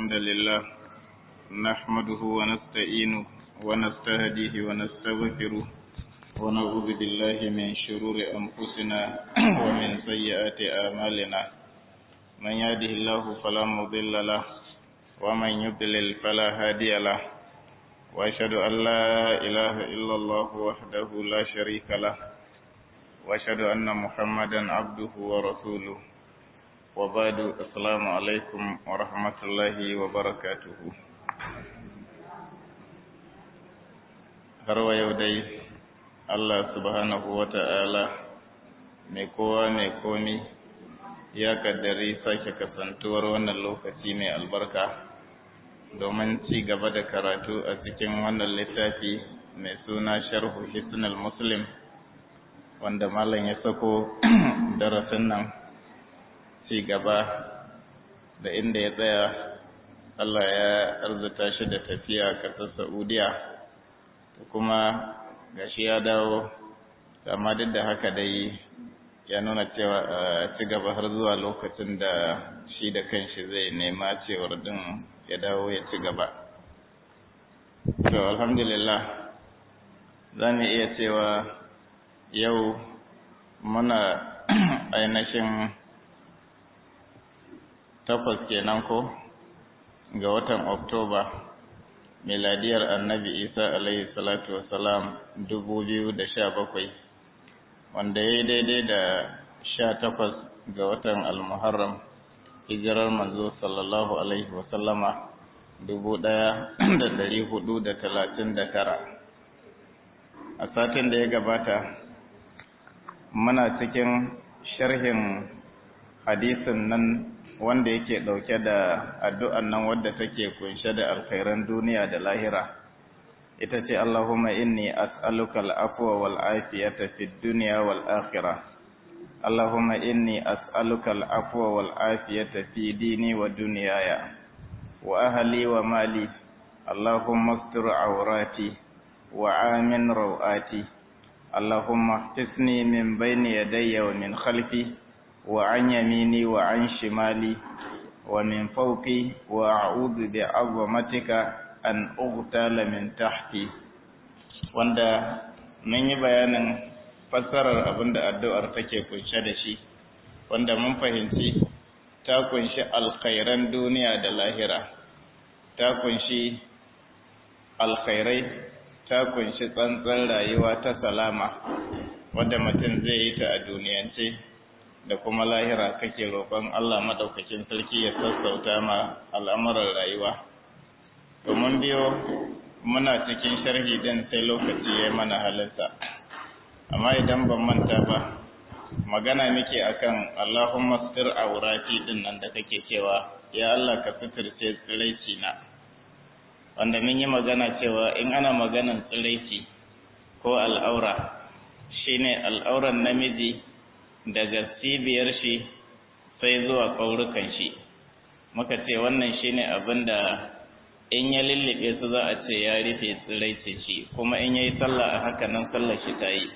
الحمد لله نحمده ونستعينه ونستهديه ونستغفره ونعوذ بالله من شرور أنفسنا ومن سيئات أعمالنا من يهده الله فلا مضل له ومن يضلل فلا هادي له وأشهد أن لا إله إلا الله وحده لا شريك له وأشهد أن محمدا عبده ورسوله وبعد السلام عليكم ورحمة الله وبركاته har wa yau dai Allah subhanahu wa ta'ala mai kowa mai komi ya kaddari sake kasantuwar wannan lokaci mai albarka domin ci gaba da karatu a cikin wannan littafi mai suna sharhu hisnul muslim wanda malam ya sako darasin nan ci gaba da inda ya tsaya Allah ya arzuta shi da tafiya kasar Saudiya kuma gashi ya dawo amma duk da haka dai ya nuna cewa ci gaba har zuwa lokacin da shi da kanshi zai nema cewar din ya dawo ya ci gaba to alhamdulillah za mu iya cewa yau muna ainihin takwas kenan ko ga watan oktoba miladiyar annabi isa alaihi salatu wasalam dubu biyu da sha bakwai wanda ya yi daidai da sha takwas ga watan almuharram hijirar manzo sallallahu alaihi wasallama dubu ɗaya da dari hudu da talatin da tara a satin da ya gabata muna cikin sharhin hadisin nan wanda yake ɗauke da addu'an nan wadda take kunshe da alkhairan duniya da lahira ita ce Allahumma inni as'aluka al'afwa wal afiyata fid dunya wal akhirah Allahumma inni as'aluka al'afwa wal afiyata fi dini wa dunyaya wa ahli wa mali Allahumma astur awrati wa amin rawati Allahumma ihtisni min bayni yadayya wa min khalfi وعن يميني وعن شمالي ومن فوقي وأعوذ بعظمتك أن أغتال من تحتي wanda mun yi bayanin fassarar abin da addu'ar take kunshe da shi wanda mun fahimci ta kunshi alkhairan duniya da lahira ta kunshi alkhairai ta kunshi tsantsan rayuwa ta salama wadda mutum zai yi ta a duniyance da kuma lahira kake roƙon Allah madaukakin sarki ya sassauta ma al'amuran rayuwa. Domin biyo muna cikin sharhi din sai lokaci ya mana halarta. Amma idan ban manta ba, magana muke akan Allahumma sir aurati din nan da kake cewa, ya Allah ka suturce tsiraici na. Wanda mun yi magana cewa in ana maganan tsiraici ko al'aura, shine al'auran namiji daga cibiyar shi sai zuwa ƙaurukan shi muka ce wannan shine abin da in ya lullube su za a ce ya rufe tsiraice shi kuma in ya yi sallah a haka nan sallar shi ta yi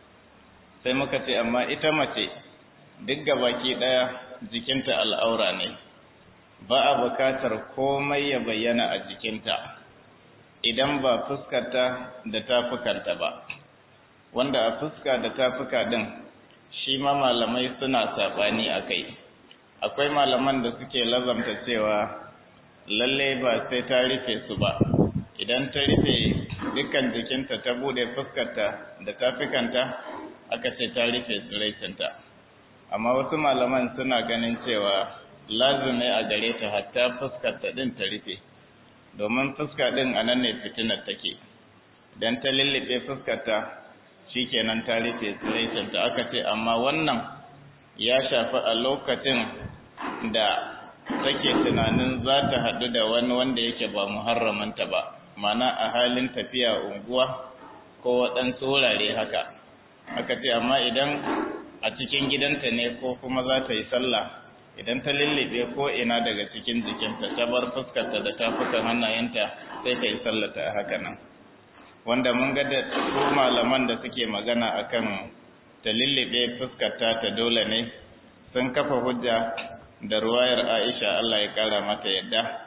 sai muka ce amma ita mace duk gabaki ɗaya jikinta al'aura ne ba a bukatar komai ya bayyana a jikinta idan ba fuskarta da tafukanta ba wanda a fuska da tafuka ɗin shi ma malamai suna saɓani a kai akwai malaman da suke lazamta cewa lalle ba sai ta rufe su ba idan ta rufe dukkan jikinta ta bude fuskarta da tafikanta aka ce ta rufe tsiraicinta amma wasu malaman suna ganin cewa lazumi a gare ta hatta fuskarta din ta rufe domin fuska din a nan ne fitinar take idan ta lullube fuskarta shikenan ta rufe tsiraicinta aka ce amma wannan ya shafi a lokacin da take tunanin za ta haɗu da wani wanda yake ba muharramanta ba mana a halin tafiya unguwa ko waɗansu wurare haka aka ce amma idan a cikin gidanta ne ko kuma za ta yi sallah idan ta lullube ko ina daga cikin jikinta ta bar fuskarta da tafukan hannayenta sai ta yi sallata a haka nan wanda mun ga da su malaman da suke magana akan ta lullube fuskarta ta dole ne sun kafa hujja da ruwayar Aisha Allah ya kara mata yadda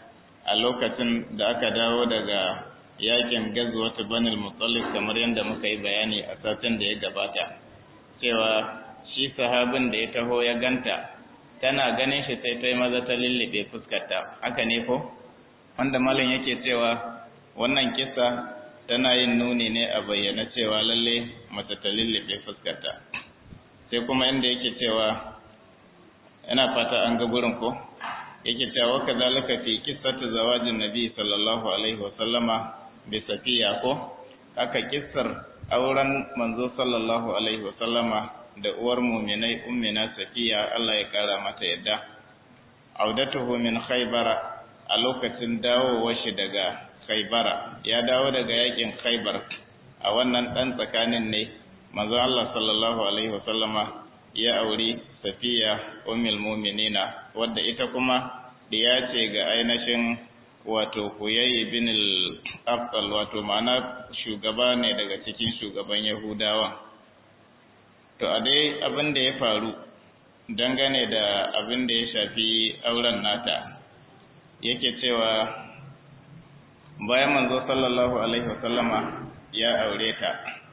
a lokacin da aka dawo daga yakin gazwat banil mutallib kamar yadda muka yi bayani a satin da ya gabata cewa shi sahabin da ya taho ya ganta tana ganin shi sai ta yi maza ta lullube fuskarta haka ne ko wanda malam yake cewa wannan kisa tana yin nuni ne a bayyana cewa lalle mace ta lullube fuskarta sai kuma inda yake cewa ina fata an ga gurin ko yake cewa ka zalika fi kissatu zawajin nabi sallallahu alaihi wa sallama bi safiya ko haka kissar auren manzo sallallahu alaihi wa sallama da uwar muminai ummina safiya Allah ya kara mata yadda audatuhu min khaybara a lokacin dawowar shi daga khaybara ya dawo daga yakin khaybar a wannan dan tsakanin ne manzo Allah sallallahu alaihi wasallama ya auri safiya ummul muminina wadda ita kuma diya ce ga ainihin wato Huyay bin al-Afdal wato ma'ana shugaba ne daga cikin shugaban Yahudawa to a dai abin da ya faru dangane da abin da ya shafi auren nata yake cewa bayan manzo sallallahu alaihi wasallama ya aure ta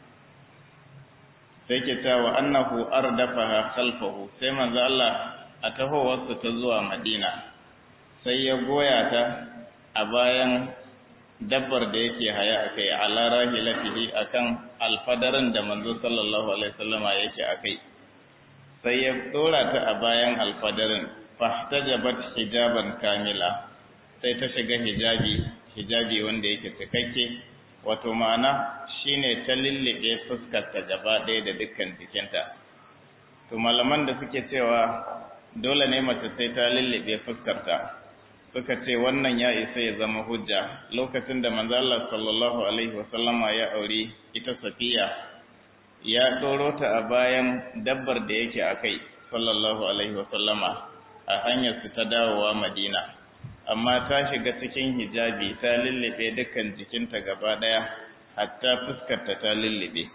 sai ke cewa annahu ardafaha khalfahu sai manzo Allah a tahowarsa ta zuwa Madina sai ya goya ta a bayan dabbar da yake haya akai ala rahilatihi akan alfadarin da manzo sallallahu alaihi wasallama yake akai sai ya dora ta a bayan alfadarin fahtajabat hijaban kamila sai ta shiga hijabi hijabi wanda yake cikakke wato ma'ana shine ta lullube fuskarta gaba ɗaya da dukkan jikinta to malaman da suke cewa dole ne mace sai ta lullube fuskarta suka ce wannan ya isa ya zama hujja lokacin da manzo Allah sallallahu alaihi wasallama ya aure ita Safiya ya ɗoro ta a bayan dabbar da yake akai sallallahu alaihi wasallama a hanyar su ta dawowa Madina amma ta shiga cikin hijabi ta lullube dukkan jikinta gaba ɗaya hatta fuskarta ta lullube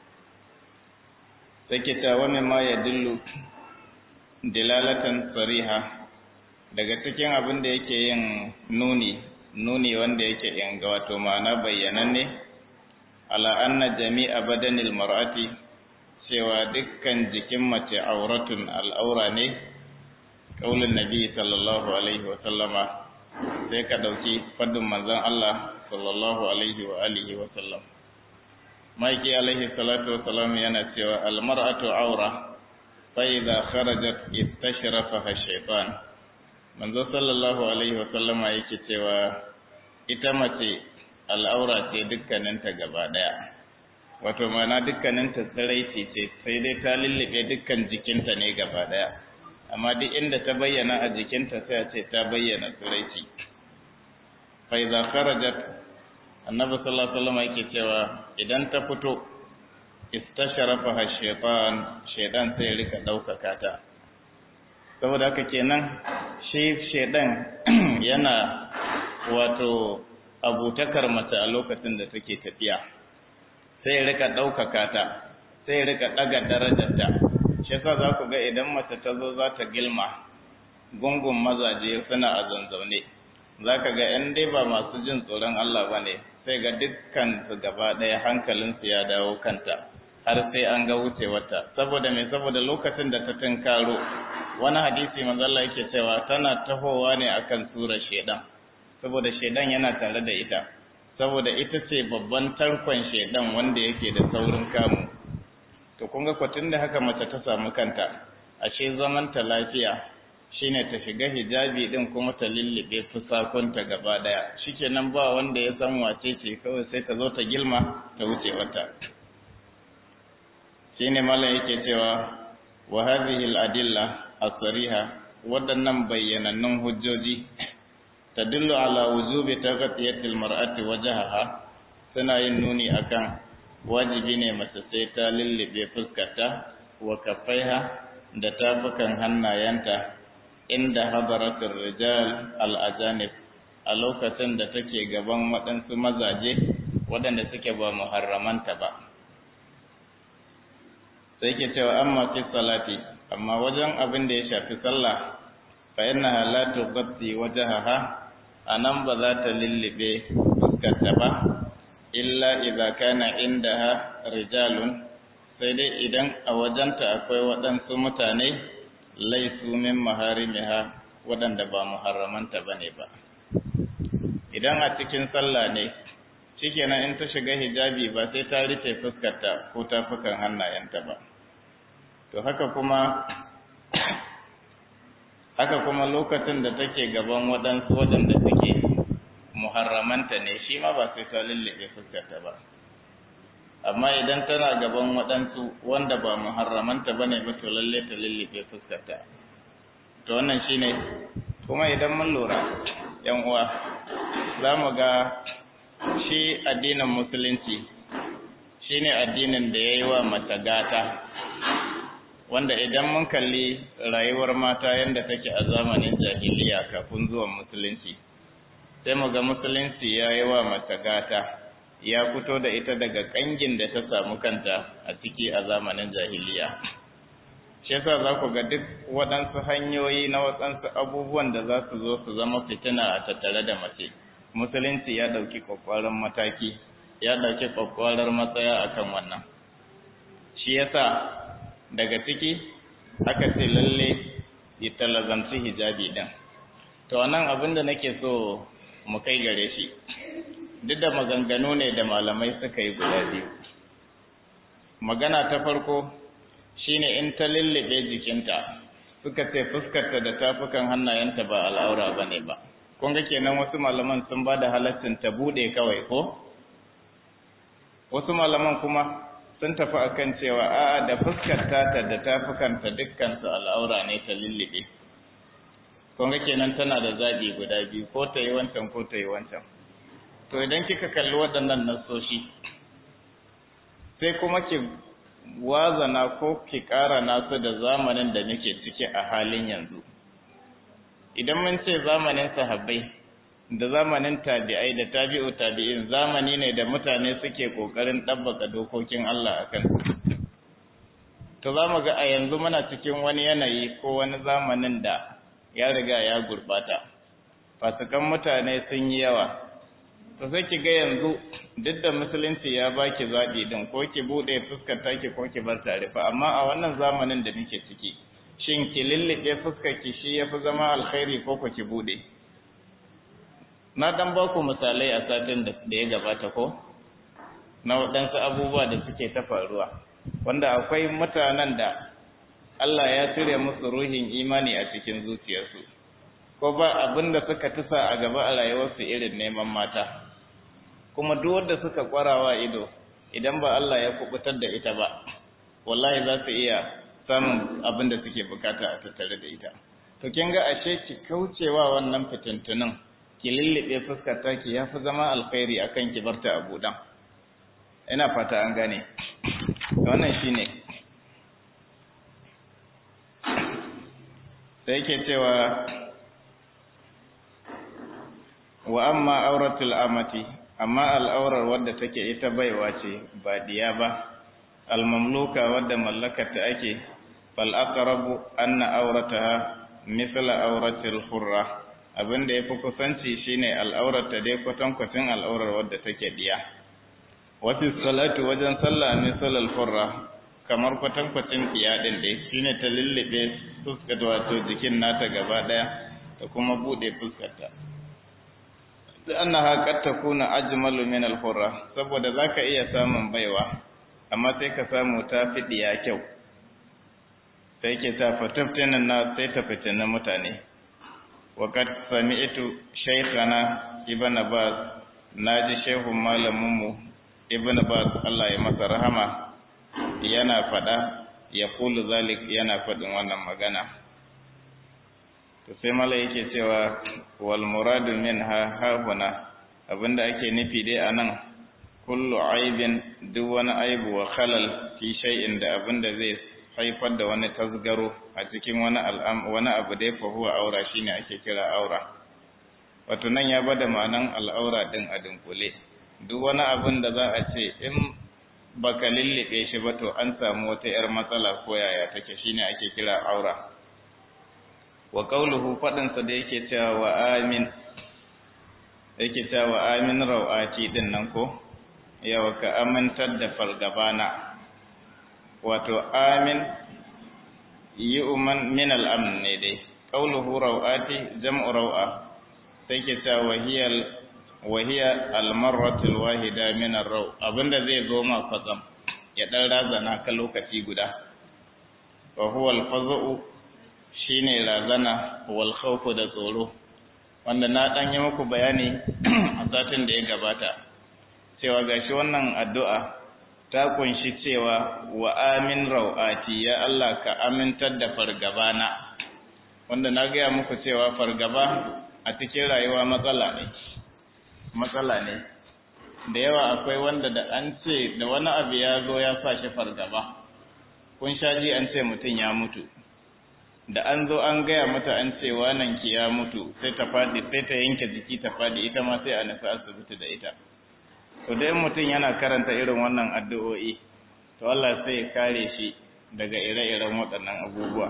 take ta wani ma ya dillu dilalatan sariha daga cikin abin da yake yin nuni nuni wanda yake yanga wato ma'ana bayyananne ala anna jami'a badanil mar'ati cewa dukkan jikin mace auratun al'aura ne kaulin nabi sallallahu alaihi wa sallama sai ka dauki fadin manzon Allah sallallahu alaihi wa alihi wa sallam maiki alaihi salatu wa salam yana cewa al mar'atu aura fa idza kharajat istashrafaha shaytan manzo sallallahu alaihi wa sallama yake cewa ita mace al'aura ce dukkaninta gaba daya wato mana dukkaninta tsiraici ce sai dai ta lullube dukkan jikinta ne gaba daya amma duk inda ta bayyana a jikinta sai a ce ta bayyana tsiraici fa idza kharajat annabi sallallahu alaihi wasallam yake cewa idan ta fito istasharafa shaytan shaytan sai rika daukaka ta saboda haka kenan shi shaytan yana wato abutakar mace a lokacin da take tafiya sai rika daukaka ta sai rika daga darajarta shi yasa za ku ga idan mace ta zo za ta gilma gungun mazaje suna a zanzaune za ka ga ‘yan dai ba masu jin tsoron Allah ba ne sai ga dukkan su gaba ɗaya hankalinsu ya dawo kanta har sai an ga wucewarta saboda mai saboda lokacin da ta tunkaro wani hadisi manzalla yake cewa tana tahowa ne akan surar shedan saboda shedan yana tare da ita saboda ita ce babban tarkon shedan wanda yake da saurin kamu to kun ga kwatin da haka mace ta samu kanta ashe zaman ta lafiya shine ta shiga hijabi din kuma ta lullube fusakunta gaba daya shikenan ba wanda ya san wace ce kawai sai ta zo ta gilma ta wuce wata shine mallam yake cewa wa hadhihi al-adilla as-sariha wadannan bayyanannun hujjoji tadullu ala wujubi taghtiyati al-mar'ati wajhaha suna yin nuni akan wajibi ne mace sai ta lullube fuskarta wa kafaiha da tafukan hannayenta inda hadaratul rijal al-ajanib a lokacin da take gaban waɗansu mazaje waɗanda suke ba muharramanta ba sai ke cewa amma fi salati amma wajen abin da ya shafi sallah fa innaha la tughatti wajhaha a nan ba za ta lullube fuskarta ba illa idza kana indaha rijalun sai dai idan a wajenta akwai waɗansu mutane laisu min maharimiha waɗanda ba muharramanta bane ba idan a cikin sallah ne shikenan in ta shiga hijabi ba sai ta rufe fuskarta ko tafukan hannayenta ba to haka kuma haka kuma lokacin da take gaban waɗansu waɗanda suke muharramanta ne shi ma ba sai ta lullube fuskarta ba amma idan tana gaban waɗansu wanda ba muharramanta ba ne ba to lalle ta lullube fuskarta to wannan shine kuma idan mun lura yan uwa za mu ga shi addinin musulunci shine addinin da ya yi wa mata gata wanda idan mun kalli rayuwar mata yadda take a zamanin jahiliya kafin zuwan musulunci sai mu ga musulunci ya yi wa mata gata ya fito da ita daga kangin da ta samu kanta a ciki a zamanin jahiliya shi yasa za ku ga duk waɗansu hanyoyi na waɗansu abubuwan da za su zo su zama fitina a tattare da mace musulunci ya ɗauki ƙwaƙwaran mataki ya ɗauki ƙwaƙwarar matsaya akan wannan shi yasa daga ciki aka ce lalle ya talazamci hijabi ɗin to nan abin da nake so mu kai gare shi duk da maganganu ne da malamai suka yi guda biyu magana ta farko shine in ta lullube jikinta suka ce fuskarta da tafukan hannayenta ba al'aura ba ne ba kun ga kenan wasu malaman sun ba da halaccin ta buɗe kawai ko wasu malaman kuma sun tafi akan cewa a'a da fuskarta ta da tafukanta dukkansu al'aura ne ta lullube kun ga kenan tana da zaɓi guda biyu ko ta yi wancan ko ta yi wancan to idan kika kalli waɗannan nasoshi sai kuma ki wazana ko ki ƙara nasu da zamanin da muke ciki a halin yanzu idan mun ce zamanin sahabbai da zamanin tabi'ai da tabi'u tabi'in zamani ne da mutane suke ƙoƙarin ɗabbaka dokokin Allah a kan to za mu ga a yanzu muna cikin wani yanayi ko wani zamanin da ya riga ya gurɓata fasikan mutane sun yi yawa to sai ki ga yanzu duk da musulunci ya baki zaɓi din ko ki buɗe fuskar taki ko ki bar tare fa amma a wannan zamanin da muke ciki shin ki lullube fuskar ki shi yafi zama alkhairi ko ku ki buɗe na dan ba ku misalai a satin da ya gabata ko na waɗansu abubuwa da suke ta faruwa wanda akwai mutanen da Allah ya cire musu ruhin imani a cikin zuciyarsu ko ba abin da suka tusa a gaba a rayuwarsu irin neman mata kuma duk wanda suka kwarawa ido idan ba Allah ya kubutar da ita ba wallahi za su iya samun abin da suke bukata a tattare da ita to kin ga ashe ki kaucewa wannan fitintunin ki lullube fuskar taki ya fi zama alkhairi akan ki barta a buɗan ina fata an gane wannan shine sai yake cewa wa amma auratul amati amma al'aurar wadda take ita baiwa ce ba diya ba al-mamluka wadda mallakarta ake fal aqrabu anna aurataha mithla auratil hurra abinda yafi kusanci shine al'aurata dai kwatankwacin al'aurar wadda take diya wasu salatu wajen sallah misal al-hurra kamar kwatankwacin diya din dai shine ta lullube fuskar wato jikin nata gaba daya da kuma bude fuskarta annaha qad takuna ajmalu min al-hurra saboda zaka iya samun baiwa amma sai ka samu ta fidiya kyau sai ke ta fataftinan na sai ta fitina mutane wa qad sami'tu shaykhana ibn baz naji shehu malamin mu ibn baz Allah ya masa rahama yana fada ya kulu zalik yana fadin wannan magana to sai mala yake cewa wal muradu minha hahuna abinda ake nufi dai anan kullu aibin duk wani aibu wa khalal fi shay'in da abinda zai haifar da wani tasgaro a cikin wani al'am wani abu dai fa huwa aura shine ake kira aura wato nan ya bada ma'anan al'aura din a dunkule duk wani abin da za a ce in baka lullube shi ba to an samu wata 'yar matsala ko yaya take shine ake kira aura wa qawluhu fadin sa da yake cewa wa amin yake cewa amin rau'ati din nan ko yawa ka amintar da fargabana wato amin yi uman min al'amn ne dai ƙauluhu rau'ati jam'u rau'a sai ke cewa wahiyar wahiya almarratul wahida min ar-raw abinda zai zo ma kwatsam ya dan razana ka lokaci guda wa huwa al-fazu shine razana wal khawfu da tsoro wanda na dan yi muku bayani a satin da ya gabata cewa gashi wannan addu'a ta kunshi cewa wa amin rawati ya Allah ka amintar da fargabana wanda na gaya muku cewa fargaba a cikin rayuwa matsala ne matsala ne da yawa akwai wanda da an ce da wani abu ya zo ya sa shi fargaba kun sha ji an ce mutum ya mutu da an zo an gaya mata an ce wanan ki ya mutu sai ta fadi sai ta yanke jiki ta fadi ita ma sai a nufi asibiti da ita to dai mutum yana karanta irin wannan addu'o'i to Allah sai ya kare shi daga ire-iren waɗannan abubuwa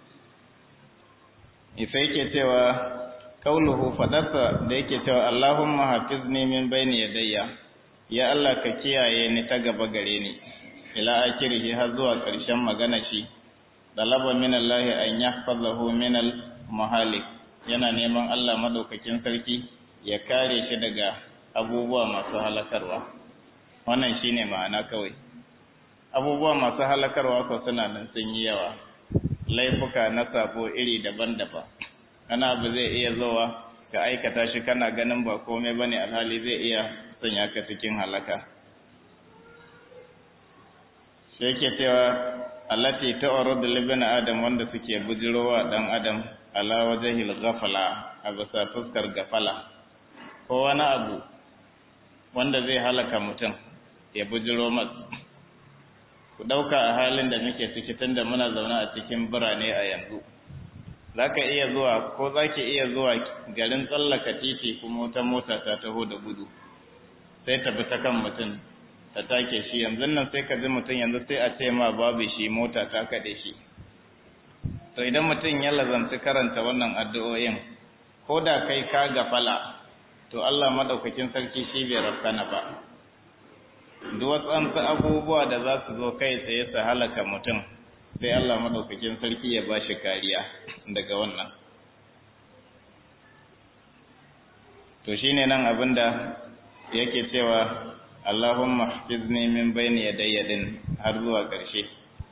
sai yake cewa kauluhu fadarsa da yake cewa Allahumma hafizni min bayni yadayya ya Allah ka kiyaye ni ta gaba gare ni ila akirihi har zuwa ƙarshen magana shi dalaba min Allah an yahfazahu min al mahalik yana neman Allah madaukakin sarki ya kare shi daga abubuwa masu halakarwa wannan shine ma'ana kawai abubuwa masu halakarwa ko suna nan sun yi yawa laifuka na sabo iri daban-daban ana abu zai iya zowa ka aikata shi kana ganin ba komai bane alhali zai iya sanya ka cikin halaka sai yake cewa allati ta'rudu libna adam wanda suke bujirowa dan adam ala wajhil ghafala a bisa fuskar gafala ko wani abu wanda zai halaka mutum ya bujiro masa ku ɗauka a halin da muke ciki tunda muna zaune a cikin birane a yanzu za ka iya zuwa ko za ki iya zuwa garin tsallaka titi kuma wata mota ta taho da gudu sai ta bi ta kan mutum ta take shi yanzu nan sai ka ji mutum yanzu sai a ce ma babu shi mota ta kaɗe shi to idan mutum ya lazamci karanta wannan addu'o'in ko da kai ka gafala to Allah madaukakin sarki shi bai rafkana ba duk wasu abubuwa da za su zo kai tsaye su halaka mutum sai Allah madaukakin sarki ya ba shi kariya daga wannan to shine nan abinda yake cewa Allahumma hafizni min bayni yadayya din har zuwa ƙarshe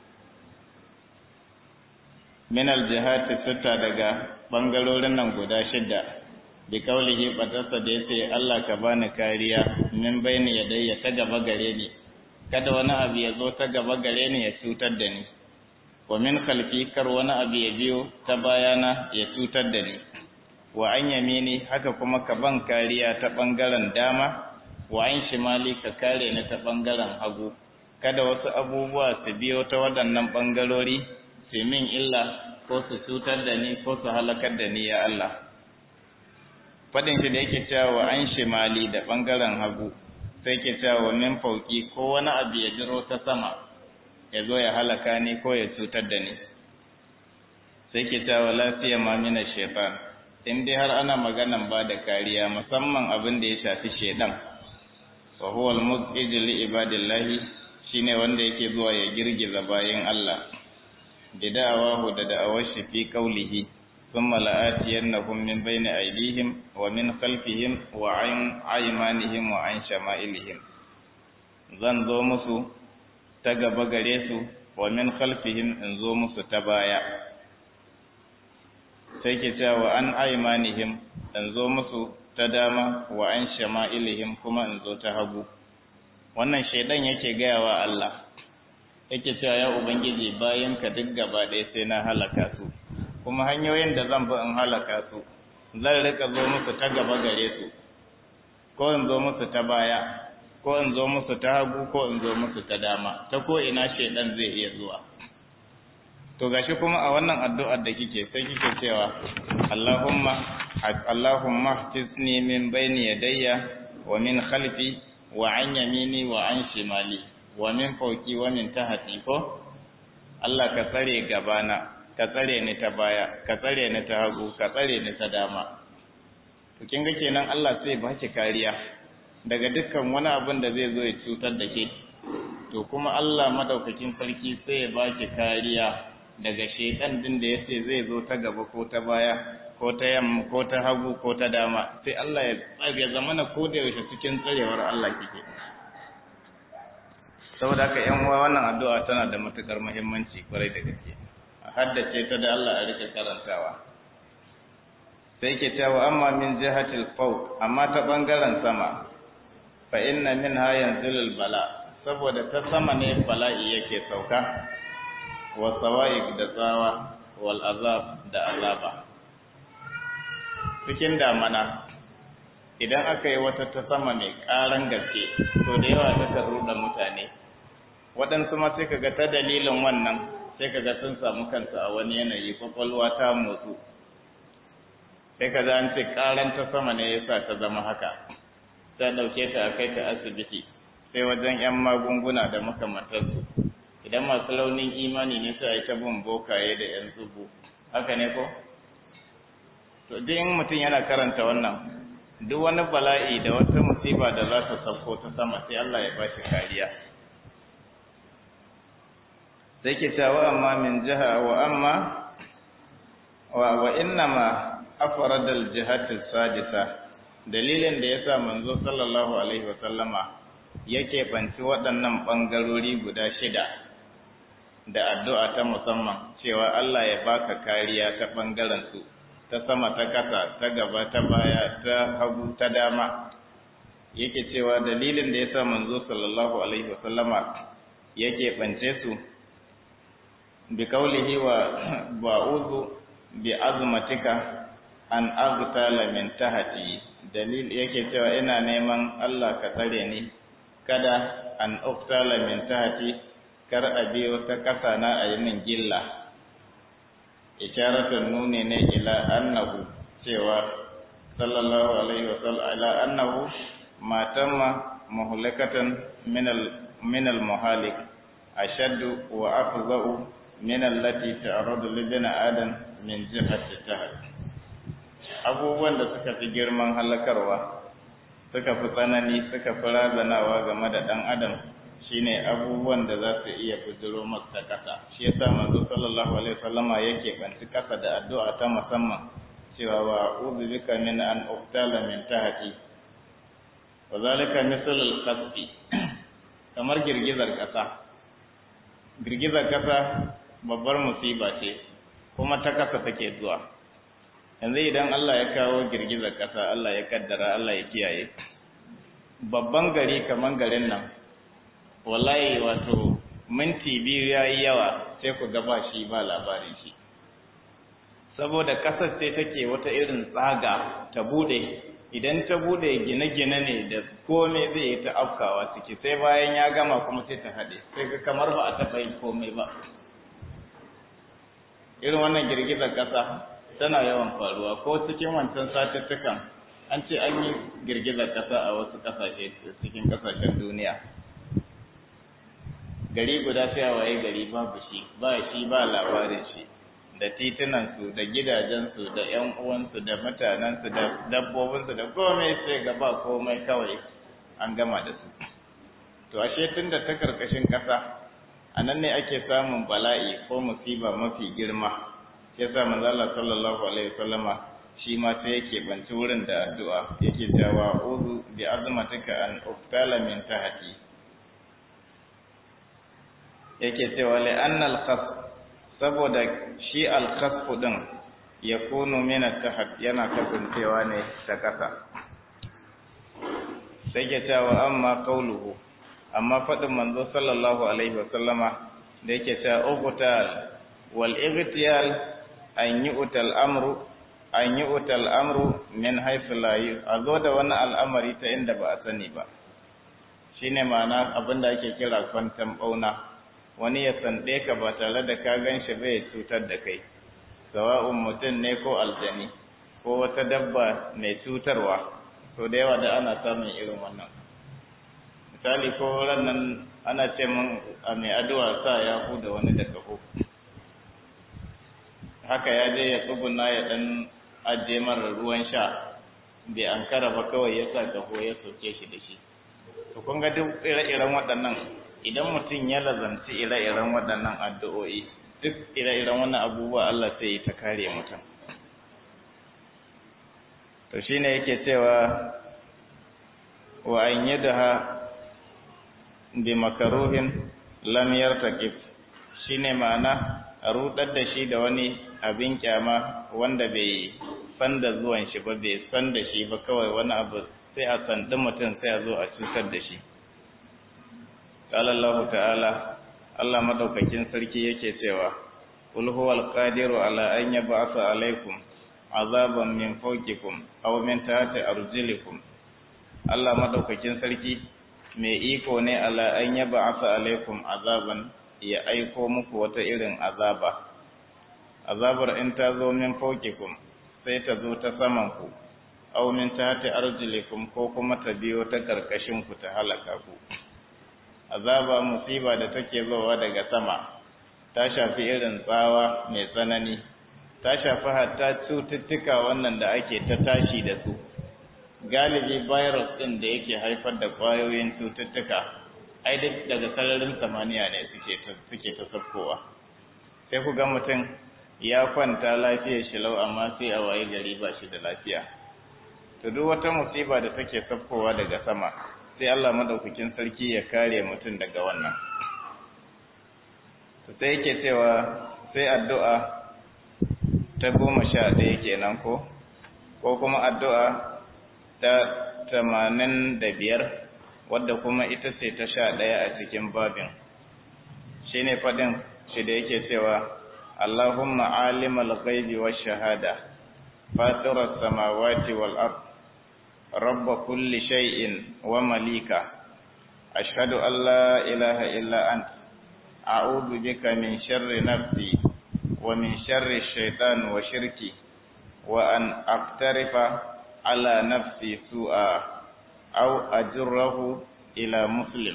min aljihati sita daga bangarorin nan guda shidda bi kaulihi batarsa da yace Allah ka bani kariya min bayni yadayya ta gaba gare ni kada wani abu ya zo ta gaba gare ni ya cutar da ni wa min khalfi kar wani abu ya biyo ta bayana ya cutar da ni wa an yamini haka kuma ka ban kariya ta bangaren dama wa an shimali ka kare ni ta bangaren hagu kada wasu abubuwa su biyo ta waɗannan bangarori su min illa ko su cutar da ni ko su halakar da ni ya Allah fadin shi da yake cewa wa an shimali da bangaren hagu sai ke cewa min fauki ko wani abu ya jiro ta sama ya zo ya halaka ni ko ya cutar da ni sai ke cewa lafiya ma mina shaitan in dai har ana maganan ba da kariya musamman abin da ya shafi shaidan wa huwa al-muzij li ibadillahi shine wanda yake zuwa ya girgiza bayin Allah bida'awahu da da'awar shi fi qawlihi thumma la'atiyannahum min bayni aydihim wa min khalfihim wa an aymanihim wa an shama'ilihim zan zo musu ta gaba gare su wa min khalfihim in zo musu ta baya sai ke cewa an aymanihim in zo musu ta dama wa an shama'ilihim kuma in zo ta hagu wannan shaidan yake gaya wa Allah yake cewa ya ubangiji bayan ka duk gaba ɗaya sai na halaka su kuma hanyoyin da zan bi in halaka su zan rika zo musu ta gaba gare su ko in zo musu ta baya ko in zo musu ta hagu ko in zo musu ta dama ta ko ina shaidan zai iya zuwa to gashi kuma a wannan addu'ar da kike sai kike cewa Allahumma Allahumma htisni min bayni yadayya wa min khalfi wa an yamini wa an shimali wa min fawqi wa min tahti ko Allah ka tsare gabana ka tsare ni ta baya ka tsare ni ta hagu ka tsare ni ta dama to kin ga kenan Allah sai ba ki kariya daga dukkan wani abin da zai zo ya cutar da ke to kuma Allah madaukakin sarki sai ya ba ki kariya daga shekan din da yace zai zo ta gaba ko ta baya ko ta yamma ko ta hagu ko ta dama sai Allah ya ya zamana ko da yaushe cikin tsarewar Allah kike saboda haka yan uwa wannan addu'a tana da matukar muhimmanci kwarai da gaske a haddace ta da Allah a rike karantawa sai ke cewa amma min jihatil fawq amma ta bangaren sama fa inna minha yanzilul bala saboda ta sama ne bala'i yake sauka wa sawa'iq da tsawa wal azab da azaba cikin damana idan aka yi wata ta sama mai ƙaran gaske to da yawa ta ruɗa mutane waɗansu ma sai kaga ta dalilin wannan sai kaga sun samu kansu a wani yanayi kwakwalwa ta motsu sai kaga an ce ƙaran ta sama ne yasa ta zama haka ta ɗauke ta a kai ta asibiti sai wajen 'yan magunguna da makamantarsu idan masu launin imani ne sai a yi ta bin bokaye da 'yan tsubu haka ne ko to duk in mutum yana karanta wannan duk wani bala'i da wata musiba da za ta sauko ta sama sai Allah ya bashi kariya sai ke cewa amma min jiha wa amma wa wa innama afrada al-jihati sadisa dalilin da yasa manzo sallallahu alaihi wa sallama yake banci waɗannan bangarori guda shida da addu'a ta musamman cewa Allah ya baka kariya ta bangaren su ta sama ta kasa ta gaba ta baya ta hagu ta dama yake cewa dalilin da yasa manzo sallallahu alaihi wasallama yake bance su bi kaulihi wa ba'udhu bi azmatika an aghtala min tahti dalil yake cewa ina neman Allah ka tsare ni kada an uqtala min tahti kar a biyo ta kasa na a yinin gilla isharatun nuni ne ila annahu cewa sallallahu alaihi wa sallam ala annahu ma tamma muhlikatan min al min al muhalik ashaddu wa afza'u min allati ta'radu li bani adam min jihati tahad abubuwan da suka fi girman halakarwa suka fi tsanani suka fi razanawa game da dan adam shine abubuwan da za su iya bujiro masa kasa shi yasa manzo sallallahu alaihi wasallama yake banci kasa da addu'a ta musamman cewa wa a'udhu bika min an uqtala min tahti wa zalika misal al-qasfi kamar girgizar kasa girgizar kasa babbar musiba ce kuma ta kasa take zuwa yanzu idan Allah ya kawo girgizar kasa Allah ya kaddara Allah ya kiyaye babban gari kamar garin nan wallahi wato minti biyu ya yi yawa sai ku gaba shi ba labarin shi saboda kasar sai take wata irin tsaga ta bude idan ta bude gine-gine ne da komai zai yi ta afkawa ciki sai bayan ya gama kuma sai ta haɗe sai ga kamar ba a taɓa yin komai ba irin wannan girgizar ƙasa tana yawan faruwa ko cikin wancan satuttukan an ce an yi girgizar ƙasa a wasu ƙasashe cikin ƙasashen duniya gari guda sai a waye gari babu shi ba shi ba labarin shi da titunansu da gidajensu da ‘yan uwansu da mutanensu da dabbobinsu da komai sai ga ba komai kawai an gama da su to ashe tun da ta karkashin ƙasa a nan ne ake samun bala'i ko musiba mafi girma ya sa manzala sallallahu alaihi wasallama shi ma sai yake banci wurin da addu'a yake cewa uzu bi azmatika an uftala min tahti yake cewa li'anna al-khas saboda shi al-khasf din yakunu min at-tahat yana kasancewa ne ta kasa sai ke cewa amma qauluhu amma fadin manzo sallallahu alaihi wa sallama da yake cewa uqtal wal ightiyal an yu'tal amru an yu'tal amru min haythu la azo da wani al'amari ta inda ba a sani ba shine ma'ana abinda ake kira kwantan bauna wani ya sanɗe ka ba tare da ka gan shi bai cutar da kai sawa'un mutum ne ko aljani ko wata dabba mai cutarwa to da yawa da ana samun irin wannan misali ko nan ana ce min a mai addu'a sa ya da wani da kaho haka ya je ya tsuguna ya dan ajiye mara ruwan sha bai ankara ba kawai ya sa kaho ya soke shi da shi to kun ga duk ire-iren waɗannan idan mutum ya lazanci ire-iren waɗannan addu'o'i duk ire-iren wannan abubuwa Allah sai ya ta kare mutum to shine yake cewa wa an yadaha bi makaruhin lam yartaqib shine ma'ana a rudar da shi da wani abin kyama wanda bai san da zuwan shi ba bai san da shi ba kawai wani abu sai a sandi mutum sai a zo a cutar da shi qala Allah ta'ala Allah madaukakin sarki yake cewa qul huwal qadiru ala an yab'atha alaykum azaban min fawqikum aw min tahti arjulikum Allah madaukakin sarki mai iko ne ala an yab'atha alaykum azaban ya aiko muku wata irin azaba azabar in ta zo min fawqikum sai ta zo ta saman ku aw min tahti arjulikum ko kuma ta biyo ta karkashin ku ta halaka ku azaba musiba da take zowa daga sama ta shafi irin tsawa mai tsanani ta shafi hatta cututtuka wannan da ake ta tashi da su galibi virus ɗin da yake haifar da ƙwayoyin cututtuka ai duk daga sararin samaniya ne suke ta suke ta sabkowa sai ku ga mutum ya kwanta lafiyar shi lau amma sai a waye gari ba shi da lafiya to duk wata musiba da take sabkowa daga sama sai Allah madaukakin sarki ya kare mutum daga wannan to sai yake cewa sai addu'a ta goma sha ɗaya kenan ko ko kuma addu'a ta tamanin da biyar wadda kuma ita ce ta sha ɗaya a cikin babin shi ne faɗin shi da yake cewa Allahumma alimal ghaibi wa shahada fatirar samawati wal ard rabba kulli shay'in wa malika ashhadu an la ilaha illa ant a'udhu bika min sharri nafsi ومن شر الشيطان وشركي وأن أقترف على نفسي سوءا أو أجره إلى مسلم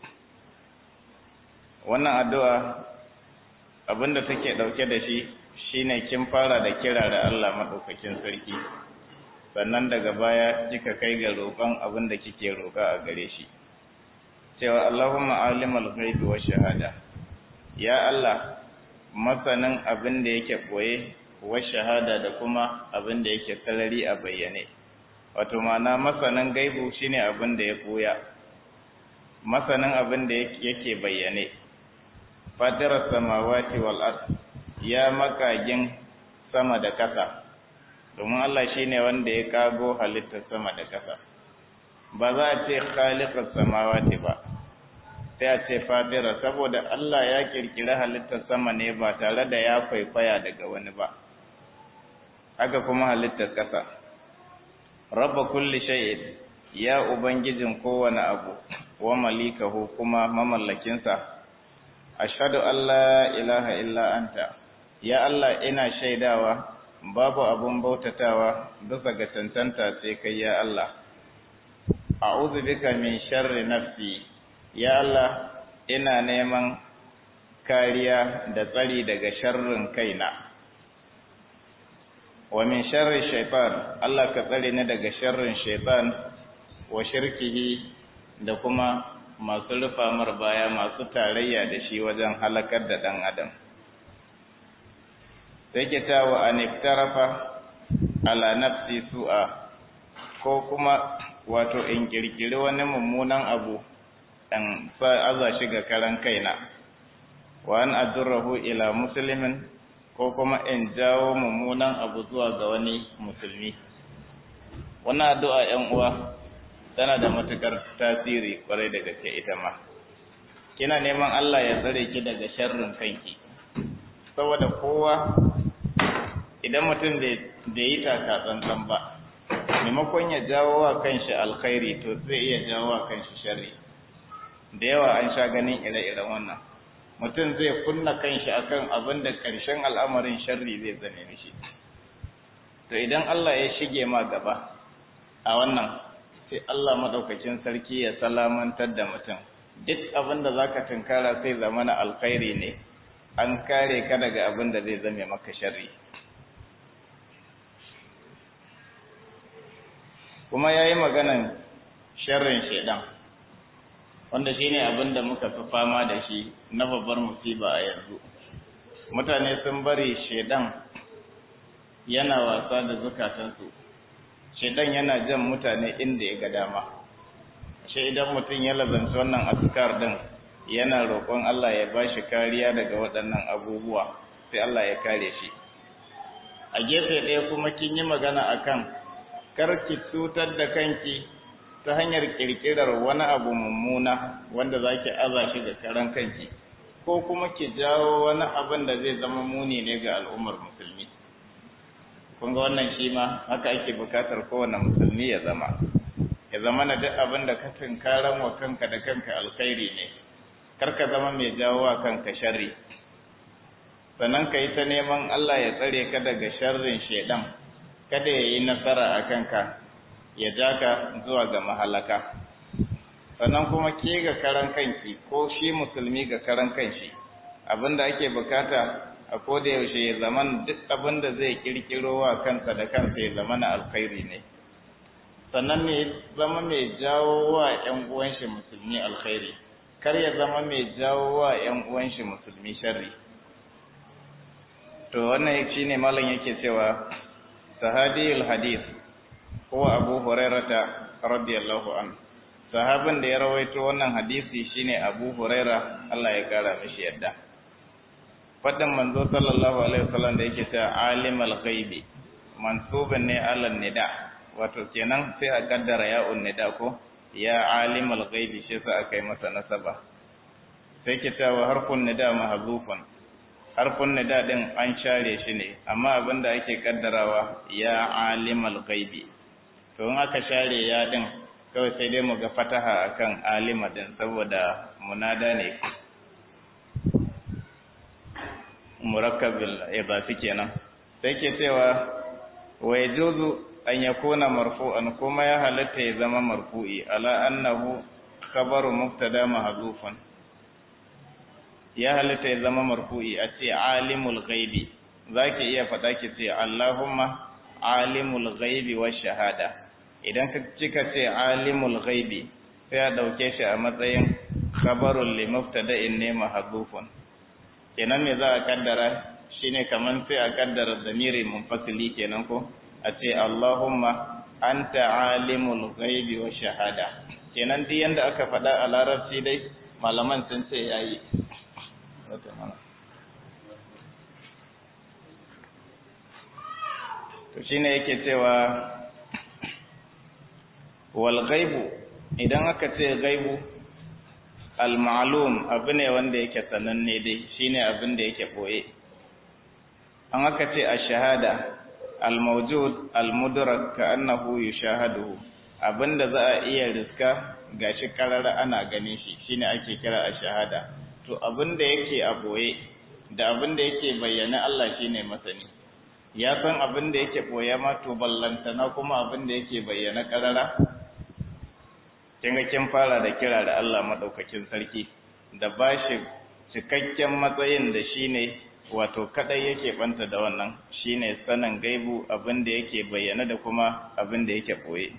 wannan addu'a abinda take ɗauke da shi shine kin fara da kira da Allah maɗaukakin sarki sannan daga baya kika kai ga roƙon abin da kike roƙa a gare shi cewa Allahumma alimul ghaibi wa shahada ya Allah masanin abin da yake ɓoye wa shahada da kuma abin da yake sarari a bayyane wato ma'ana masanin gaibu shine abin da ya ɓoya masanin abin da yake bayyane fatirar samawati wal ard ya makagin sama da ƙasa domin Allah shine wanda ya kago halittar sama da ƙasa ba za a ce khaliqas samawati ba sai a ce fadira saboda Allah ya kirkiri halittar sama ne ba tare da ya kwaikwaya daga wani ba haka kuma halittar ƙasa rabba kulli shay'in ya ubangijin kowane abu wa malikahu kuma mamallakinsa ashhadu an la ilaha illa anta ya Allah ina shaidawa babu abun bautatawa bisa ga cancanta sai kai ya Allah a'udhu bika min sharri nafsi ya Allah ina neman kariya da tsari daga sharrin kaina wa min sharri shaitan Allah ka tsare ni daga sharrin shaitan wa shirkihi da kuma masu rufa mar baya masu tarayya da shi wajen halakar da dan adam sai ke tawa an iftarafa ala nafsi su'a ko kuma wato in kirkiri wani mummunan abu dan aza shi ga karan kaina wa an adurrahu ila muslimin ko kuma in jawo mummunan abu zuwa ga wani musulmi wannan addu'a 'yan uwa tana da matukar tasiri kwarai da gaske ita ma kina neman Allah ya tsare ki daga sharrin kanki saboda kowa idan mutum bai yi taka tsantsan ba maimakon ya jawo wa kanshi alkhairi to zai iya jawo wa kanshi sharri da yawa an sha ganin ire-iren wannan mutum zai kunna kanshi akan abin da ƙarshen al'amarin sharri zai zame mishi to idan Allah ya shige ma gaba a wannan sai Allah madaukakin sarki ya salamantar da mutum duk abin da zaka tunkara sai zamana alkhairi ne an kare ka daga abin da zai zame maka sharri kuma ya yi maganan sharrin shaidan wanda shi ne abin da muka fi fama da shi na babbar musiba a yanzu mutane sun bari shaidan yana wasa da zukatansu shaidan yana jan mutane inda ya ga dama shi idan mutum ya lazanci wannan askar din yana roƙon Allah ya ba shi kariya daga waɗannan abubuwa sai Allah ya kare shi a gefe ɗaya kuma kin yi magana akan kar ki cutar da kanki ta hanyar ƙirƙirar wani abu mummuna wanda za ki aza shi ga karan kanki ko kuma ki jawo wani abin da zai zama muni ne ga al'ummar musulmi kun ga wannan shi ma haka ake bukatar kowane musulmi ya zama ya zama na duk abin da ka tunkaran wa kanka da kanka alkhairi ne kar ka zama mai jawo wa kanka sharri sannan ka yi ta neman Allah ya tsare ka daga sharrin shaidan kada ya yi nasara a kanka ya ja ka zuwa ga mahalaka sannan kuma ke ga karan kanki ko shi musulmi ga karan kanshi abin da ake bukata a koda yaushe ya zama duk abin da zai kirkiro wa kansa da kansa ya zama na alkhairi ne sannan ne zama mai jawo wa ‘yan uwanshi musulmi alkhairi kar ya zama mai jawo wa ‘yan uwanshi musulmi sharri to wannan shi ne malam yake cewa sahadiyul hadith ko abu hurairata radiyallahu an sahabin da ya rawaito wannan hadisi shine abu huraira Allah ya kara mishi yadda fadin manzo sallallahu alaihi wasallam da yake cewa alimul ghaibi mansubun ne alal nida wato kenan sai a kaddara ya nida ko ya alimul ghaibi shi sa aka yi masa nasaba sai ke cewa harfun nida mahzufun harfun nida din an share shi ne amma abinda ake kaddarawa ya alimul ghaibi to in aka share ya din kawai sai dai mu ga fataha akan alima din saboda munada ne murakkabil idafi kenan sai ke cewa wa yajuzu an yakuna marfu'an kuma ya halatta ya zama marfu'i ala annahu khabaru mubtada mahdhufan ya halatta ya zama marfu'i a ce alimul ghaibi zaki iya faɗa ki ce allahumma alimul ghaibi wa shahada idan ka cika ce alimul ghaibi sai a dauke shi a matsayin khabarul li mubtada'in ne mahdhufun kenan me za a kaddara shine kaman sai a kaddara damiri munfasili kenan ko a ce Allahumma anta alimul ghaibi wa shahada kenan duk yanda aka faɗa a larabci dai malaman sun ce yayi to shine yake cewa wal ghaibu idan aka ce ghaibu al-ma'lum abu ne wanda yake sananne dai shine abin da yake boye an aka ce ash-shahada al-mawjud al-mudrak ka annahu yushahadu abinda za a iya riska gashi karara ana ganin shi shine ake kira ash-shahada to abinda yake a boye da abinda yake bayyana Allah shine masani ya san abinda yake boye ma to ballantana kuma abinda yake bayyana karara kin ga kin fara da kira da Allah madaukakin sarki da bashi cikakken matsayin da shine wato kadai yake banta da wannan shine sanin gaibu abin da yake bayyana da kuma abin da yake boye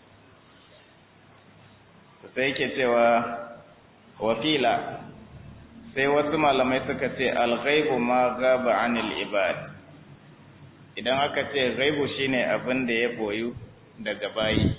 sai yake cewa wafila sai wasu malamai suka ce al-ghaibu ma gaba anil ibad idan aka ce ghaibu shine abin da ya boyu daga bayi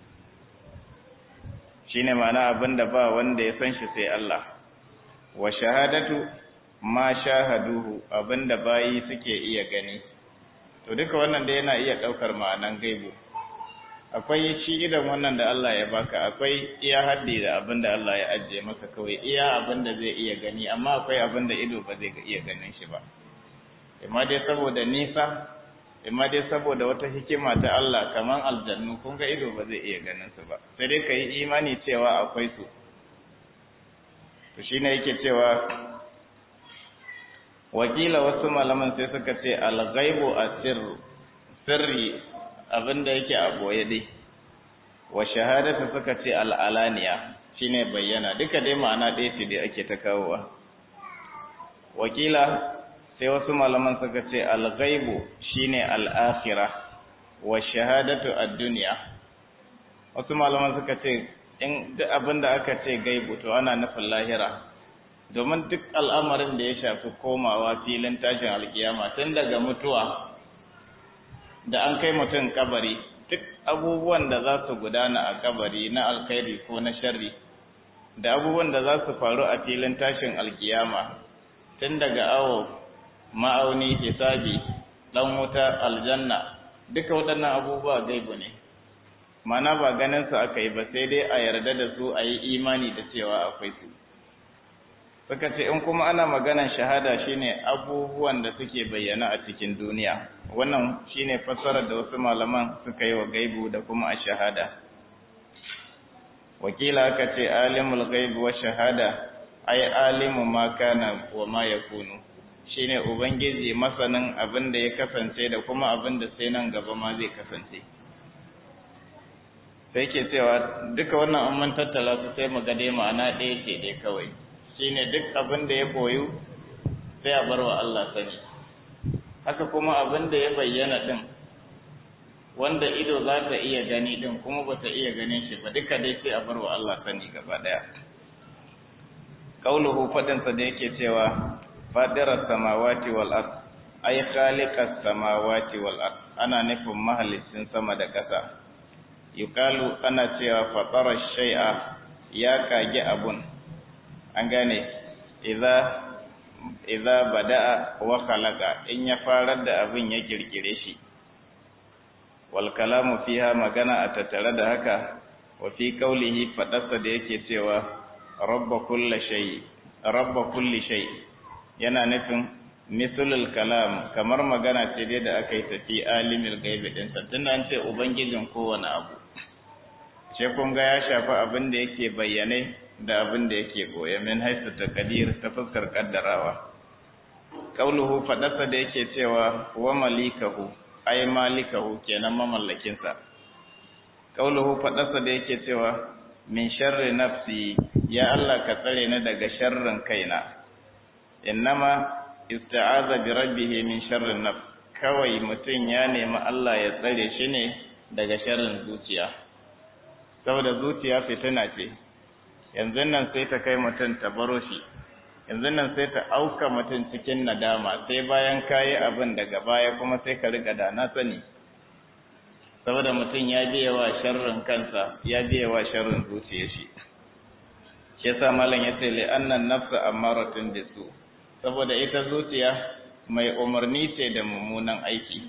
shine ma'ana abin da ba wanda ya san shi sai Allah wa shahadatu ma shahaduhu abin da bayi suke iya gani to duka wannan da yana iya ɗaukar ma'anan gaibu akwai shi idan wannan da Allah ya baka akwai iya haddi da abin da Allah ya ajiye maka kawai iya abin da zai iya gani amma akwai abin da ido ba zai iya ganin shi ba amma dai saboda nisa amma dai saboda wata hikima ta Allah kaman aljannu kun ga ido ba zai iya ganin su ba sai dai ka yi imani cewa akwai su to shine yake cewa wakila wasu malaman sai suka ce al-ghaibu asir sirri abinda yake a boye dai wa shahadatu suka ce al-alaniya shine bayyana duka dai ma'ana ɗaya ce dai ake ta kawowa wakila sai wasu malaman suka ce al-ghaibu shine al-akhirah wa shahadatu ad-dunya wasu malaman suka ce in duk abin da aka ce gaibu to ana nufin lahira domin duk al'amarin da ya shafi komawa filin tashin alkiyama tun daga mutuwa da an kai mutum kabari duk abubuwan da za su gudana a kabari na alkhairi ko na sharri da abubuwan da za su faru a filin tashin alkiyama tun daga awo ma'auni hisabi dan wuta aljanna duka waɗannan abubuwa gaibu ne mana ba ganin su aka yi ba sai dai a yarda da su a yi imani da cewa akwai su suka ce in kuma ana maganan shahada shine abubuwan da suke bayyana a cikin duniya wannan shine fassarar da wasu malaman suka yi wa gaibu da kuma a shahada wakila aka ce alimul gaibu wa shahada ai alimu ma kana wa ma yakunu shine ubangiji masanin abin da ya kasance da kuma abin da sai nan gaba ma zai kasance sai ke cewa duka wannan an man tattala su sai mu ga dai ma'ana ɗaya ce dai kawai shine duk abin da ya koyu sai a bar wa Allah sani haka kuma abin da ya bayyana din wanda ido za ta iya gani din kuma ba ta iya ganin shi ba duka dai sai a bar wa Allah sani gaba daya qauluhu fadinsa da yake cewa fadirar samawati wal ard ay khaliqas samawati wal ard ana nufin mahalicin sama da ƙasa yukalu ana cewa fatara shay'a ya kage abun an gane idza idza bada'a wa khalaqa in ya farar da abin ya kirkire shi wal kalamu fiha magana a tattare da haka wa fi qawlihi fadarsa da yake cewa rabba kulli shay rabba kulli shay yana nufin mislul kalam kamar magana ce dai da aka yi tafi alimul gaibi din sa tunda an ce ubangijin kowane abu sai kun ga ya shafi abin da yake bayyane da abin da yake goye min haisu taqdir ta fuskar kaddarawa qauluhu fadarsa da yake cewa wa malikahu ay malikahu kenan mamallakin sa qauluhu fadarsa da yake cewa min sharri nafsi ya Allah ka tsare ni daga sharrin kaina innama ista'aza bi rabbih min sharri nafs kawai mutum ya nemi Allah ya tsare shi ne daga sharrin zuciya saboda zuciya fitina ce yanzu nan sai ta kai mutum ta baro shi yanzu nan sai ta auka mutum cikin nadama sai bayan kayi abin daga baya kuma sai ka riga da na sani saboda mutum ya biya wa sharrin kansa ya biya wa sharrin zuciya shi shi yasa malam yace li annan nafsa amaratun bisu saboda ita zuciya mai umarni ce da mummunan aiki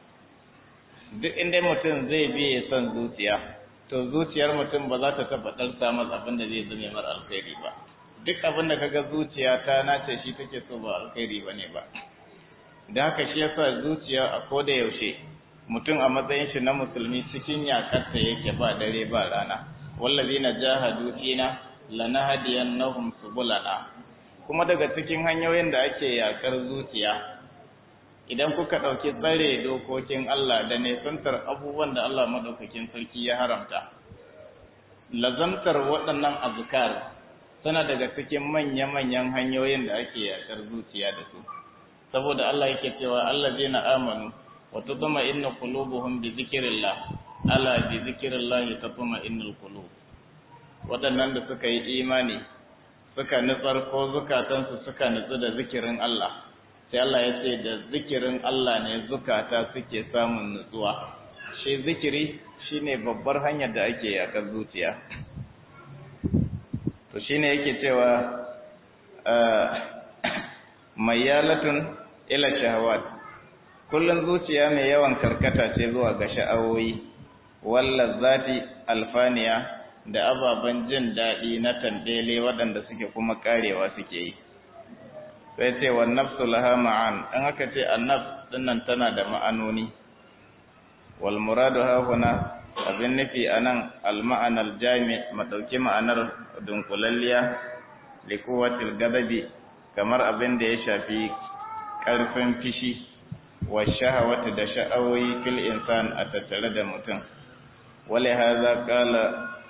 duk inda mutum zai biye son zuciya to zuciyar mutum ba za ta tabbatar samun abin da zai zame mara alkhairi ba duk abin da kaga zuciya ta nace shi take so ba alkhairi ba ne ba da haka shi yasa zuciya a koda yaushe mutum a matsayin shi na musulmi cikin yakarta yake ba dare ba rana wallazina jahadu fina lanahdiyannahum subulana kuma daga cikin hanyoyin da ake yakar zuciya idan kuka ɗauki tsare dokokin Allah da nesantar abubuwan da Allah maɗaukakin sarki ya haramta lazamtar waɗannan azkar tana daga cikin manya-manyan hanyoyin da ake yakar zuciya da su saboda Allah yake cewa allazina amanu wa tatma'innu qulubuhum bi zikrillah ala bi zikrillah tatma'innul qulub waɗannan da suka yi imani suka nutsar ko zukatansu suka nutsu da zikirin Allah sai Allah ya ce da zikirin Allah ne zukata suke samun nutsuwa shi zikiri shine babbar hanyar da ake yakar zuciya to shine yake cewa mayyalatun ila shahawat kullun zuciya mai yawan karkata ce zuwa ga sha'awoyi walla zati alfaniya da ababen jin daɗi na tandele waɗanda suke kuma karewa suke yi sai ce wa nafsu laha ma'an dan aka ce annaf dinnan tana da ma'anoni wal muradu ha huna abin nufi anan al ma'anal jami madauki ma'anar dunkulalliya li quwwatil gadabi kamar abin da ya shafi karfin fishi wa shahawati da sha'awoyi fil insan a tattare da mutum wale haza qala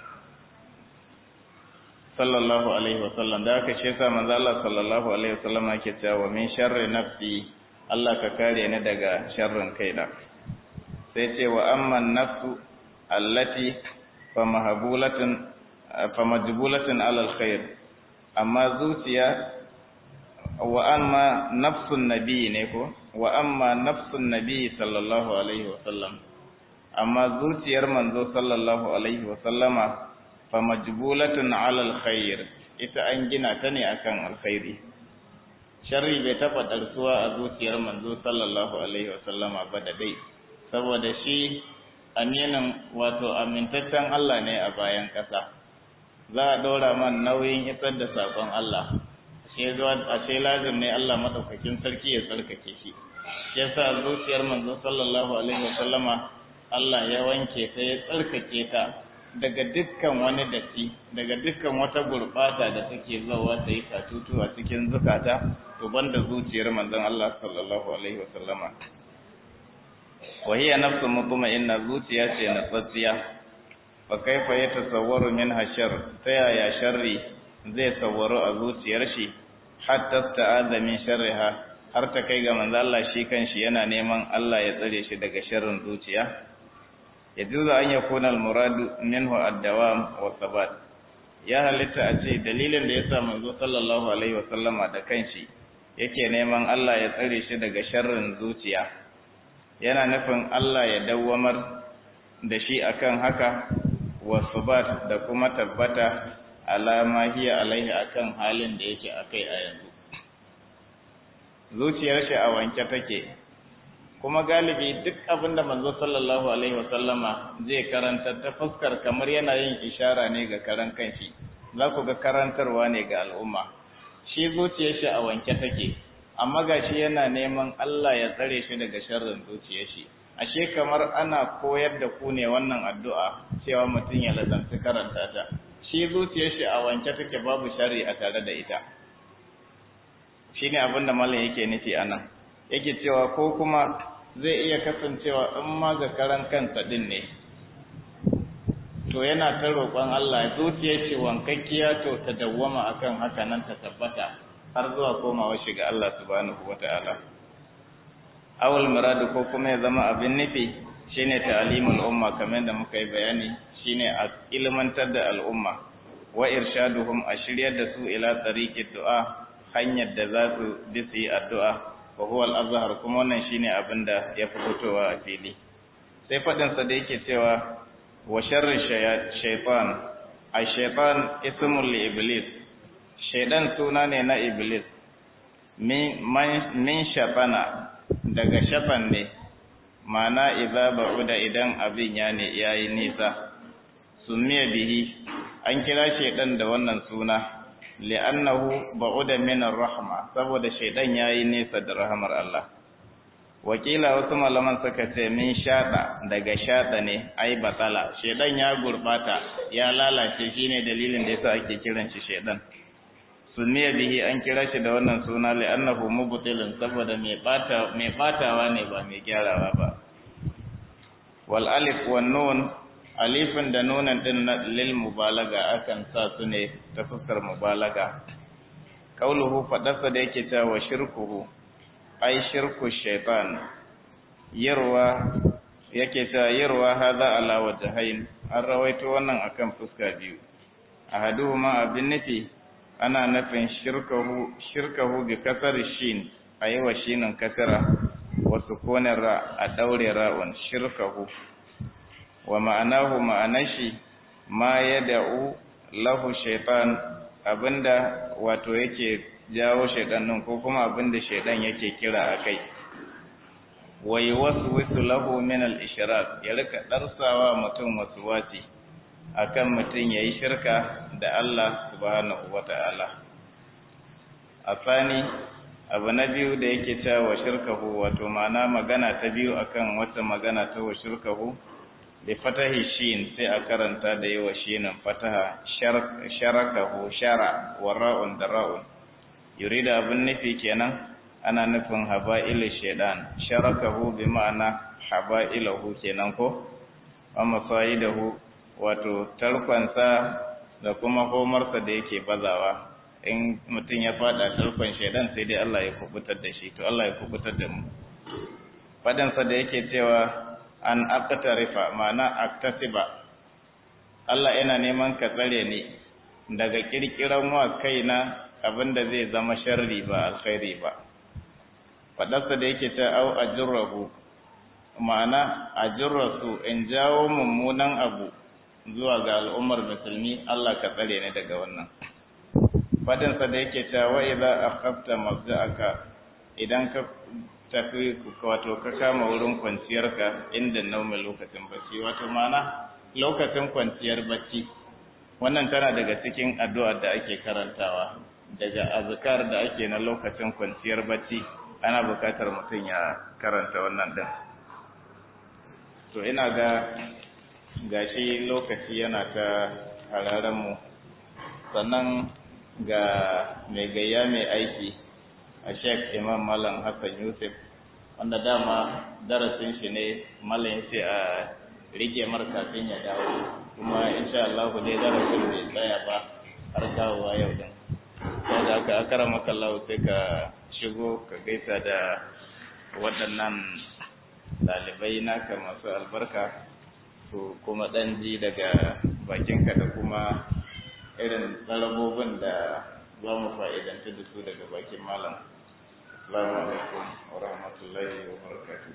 sallallahu alaihi wasallam da aka shesa manzo Allah sallallahu alaihi wasallam yake cewa min sharri nafsi Allah ka kare ni daga sharrin kaina sai ce wa amma nafsu allati famahabulatin famajbulatin alal khair amma zuciya wa amma nafsun nabi ne ko wa amma nafsun nabi sallallahu alaihi wa sallam amma zuciyar manzo sallallahu alaihi wa sallama famajbulatun alal khair ita an gina ta ne akan alkhairi sharri bai taba darsuwa a zuciyar manzo sallallahu alaihi wa sallama ba da dai saboda shi aminin wato amintaccen Allah ne a bayan ƙasa za a ɗora man nauyin isar da saƙon Allah ashe zuwa ashe lazim ne Allah madaukakin sarki ya tsarkake shi shi yasa zuciyar manzo sallallahu alaihi wasallama Allah ya wanke ta ya tsarkake ta daga dukkan wani datti daga dukkan wata gurbata da take zawa ta yi katutu a cikin zukata to banda zuciyar manzon Allah sallallahu alaihi wasallama wa hiya nafsu mutma'inna zuciya ce na tsatsiya fa kaifa yatasawwaru minha shar ta yaya sharri zai sawwaru a zuciyar shi hatta ta'adha min sharriha har ta kai ga manzo Allah shi kanshi yana neman Allah ya tsare shi daga sharrin zuciya yajuzu an yakuna al-muradu minhu ad-dawam wa sabat ya halitta a ce dalilin da yasa manzo sallallahu alaihi wa sallama da kanshi yake neman Allah ya tsare shi daga sharrin zuciya yana nufin Allah ya dawwamar da shi akan haka wa subat da kuma tabbata alama hiya alaihi akan halin da yake akai a yanzu zuciyar shi a wanke take kuma galibi duk abin da manzo sallallahu alaihi wasallama zai karanta ta fuskar kamar yana yin ishara ne ga karan kanshi za ku ga karantarwa ne ga al'umma shi zuciyar shi a wanke take amma gashi yana neman Allah ya tsare shi daga sharrin zuciyar shi ashe kamar ana koyar da ku ne wannan addu'a cewa mutum ya lazanci karanta ta shi zuciyar shi a wanke take babu shari a tare da ita shine abin da malam yake nufi anan yake cewa ko kuma zai iya kasancewa in ma ga karan kansa din ne to yana ta roƙon Allah zuciyar shi wankakkiya to ta dawwama akan haka nan ta tabbata har zuwa komawa shi ga Allah subhanahu wata'ala awal muradu ko kuma ya zama abin nufi shine ta'limul umma kamar da muka yi bayani shine a ilmantar da al'umma wa irshaduhum a shiryar da su ila tariqit du'a hanyar da za su bi su yi addu'a wa huwa al-azhar kuma wannan shine abin da ya fi fitowa a fili sai fadin sa da yake cewa wa sharri shaytan ay shaytan ismul li iblis shaydan suna ne na iblis min shafana daga shafan ne mana idza ba'uda idan abin ya ne yayi nisa sumiya bihi an kira shaydan da wannan suna li'annahu ba'uda min ar-rahma saboda shaydan yayi nisa da rahmar Allah wakila wasu malaman suka ce min shada daga shada ne ai batala shaydan ya gurbata ya lalace shine dalilin da yasa ake kiran shi shaydan sunniya bihi an kira shi da wannan suna li'annahu mubtilun saboda mai bata mai batawa ne ba mai gyarawa ba wal alif wan nun alifin da nunan din lil mubalaga akan sa su ne ta fuskar mubalaga qauluhu fadasa da yake cewa shirkuhu ai shirku shaytan yarwa yake cewa yarwa hadha ala wajhain an rawaito wannan akan fuska biyu ahaduhuma abin nufi ana nufin shirkahu shirkahu bi kasar shin ayi wa shinin kasara wa sukunin ra a daure ra'un shirkahu wa ma'anahu ma'anashi ma yad'u lahu shaytan abinda wato yake jawo shaytan din ko kuma abinda shaytan yake kira akai wa yuwaswisu lahu min al-ishrak ya rika darsawa mutum waswasi akan mutum ya yi shirka da Allah subhanahu wa ta'ala. A tsani, abu na biyu da yake cewa wa shirkahu wato mana magana ta biyu akan wata magana ta wa shirkahu, da fatahi shin sai a karanta da yi wa shinin fataha sharakahu shara wa ra'un da ra'un. Yuri da abin nufi kenan ana nufin haba'ilu shaidan, sharakahu bi ma'ana haba'ilahu kenan ko? Amma fa'idahu wato tarkonsa da kuma komarsa da yake bazawa in mutum ya fada tarkon shaidan sai dai Allah ya kubutar da shi to Allah ya kubutar da mu fadansa da yake cewa an aqtarifa ma'ana aktasiba Allah yana neman ka tsare ni daga kirkiran wa kaina abinda zai zama sharri ba alkhairi ba fadarsa da yake ta au ajrahu ma'ana ajrasu in jawo mummunan abu zuwa ga al'ummar musulmi Allah ka tsare ni daga wannan fadinsa da yake ta wa idza akhafta mabda'aka idan ka tafi wato ka kama wurin kwanciyarka inda nauma lokacin bacci wato ma'ana lokacin kwanciyar bacci wannan tana daga cikin addu'ar da ake karantawa daga azkar da ake na lokacin kwanciyar bacci ana bukatar mutum ya karanta wannan din to ina ga gashi lokaci yana ta hararen mu sannan ga mai gayya mai aiki a sheik imam malam hassan yusuf wanda dama darasin shi ne malam sai a rike mar kafin ya dawo kuma insha Allah dai darasin bai tsaya ba har dawowa yau din sai da aka akara maka Allah sai ka shigo ka gaisa da waɗannan ɗalibai naka masu albarka to kuma ɗan ji daga bakinka da kuma irin tsarabobin da za mu fa'idanta da su daga bakin malam السلام عليكم ورحمة الله وبركاته